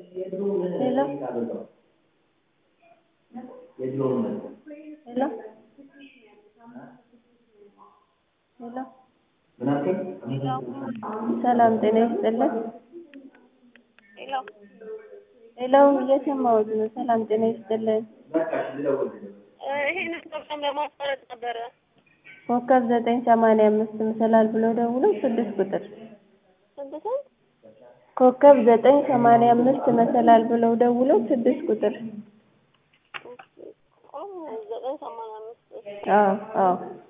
ሄሎ ሄሎ ሄሎ ሰላም ጤና ይስጥልን። ሄሎ እየሰማሁት ነው። ሰላም ጤና ይስጥልን። ይሄንን ፕሮግራም ለማቋረጥ ነበረ። ኮከብ ዘጠኝ ሰማንያ አምስት መሰላል ብለው ደውለው ስድስት ቁጥር ስንት ስንት? ኮከብ ዘጠኝ ሰማንያ አምስት መሰላል ብለው ደውለው ስድስት ቁጥር ዘጠኝ ሰማንያ አምስት አዎ አዎ